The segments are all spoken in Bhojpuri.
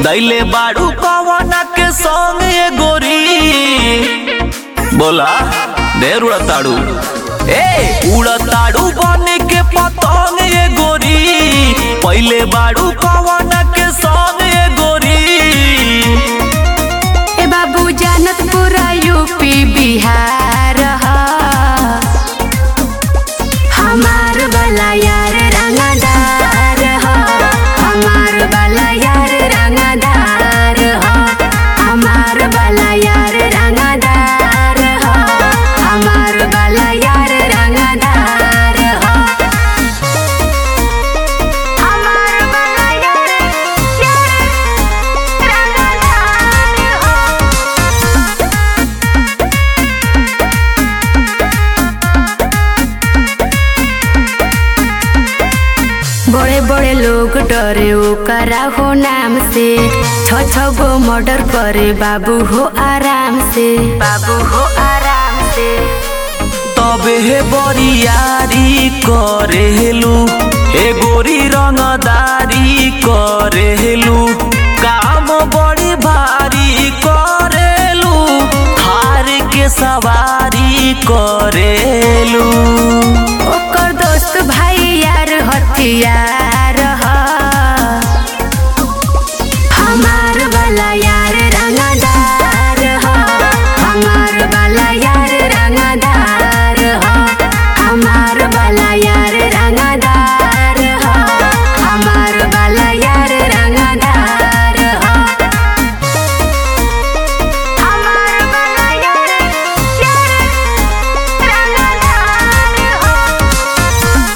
दैले बाड़ू कवना के संग ये गोरी बोला ढेर उड़ताड़ू ए उड़ताड़ू बन के पतंग ये गोरी पहले बाड़ू कवना के संग ये गोरी ए बाबू जानत पूरा यूपी बिहार ह हमार वाला यार रंगदार ह हमार वाला यार रंगदार ह हमार वाला यार रंगदार ह हमार वाला यार रंगदार ह हमार वाला यार यार रंगदार ह बड़े बड़े लोग डरे ओकरा हो नाम से छ छ गो मर्डर करे बाबू हो आराम से बाबू हो आराम से तबे हे बरियारी करेलू हे गोरी रंगदारी करेलू काम बड़ी भारी करेलू हार के सवारी करेलू ओकर दोस्त भाई यार हथियार ह हमार वाला यार रंगदार ह हमार वाला यार रंगदार ह हमार वाला यार रंगदार ह हमार वाला यार रंगदार ह हमार वाला यार यार रंगदार ह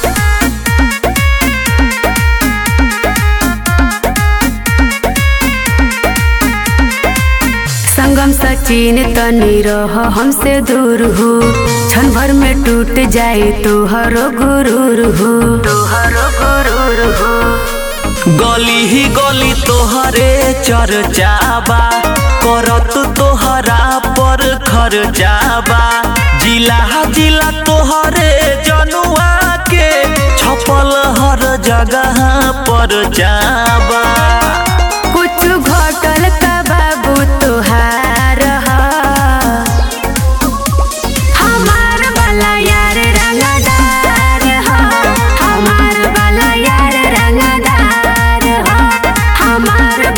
संगम सचिन तनी रह हमसे दूर हो क्षण भर में टूट जाए तोहरो गुरूर हो तोहरो गुरूर हो गली ही गली तोहरे चर्चाबा करत तोहरा पर खर्चाबा जिला जिला तोहरे जनुआ के छपल हर जगह पर जाबा कुछ घटल का बाबू तोहार ह हमार वाला यार रंगदार ह हमार वाला यार रंगदार ह हमार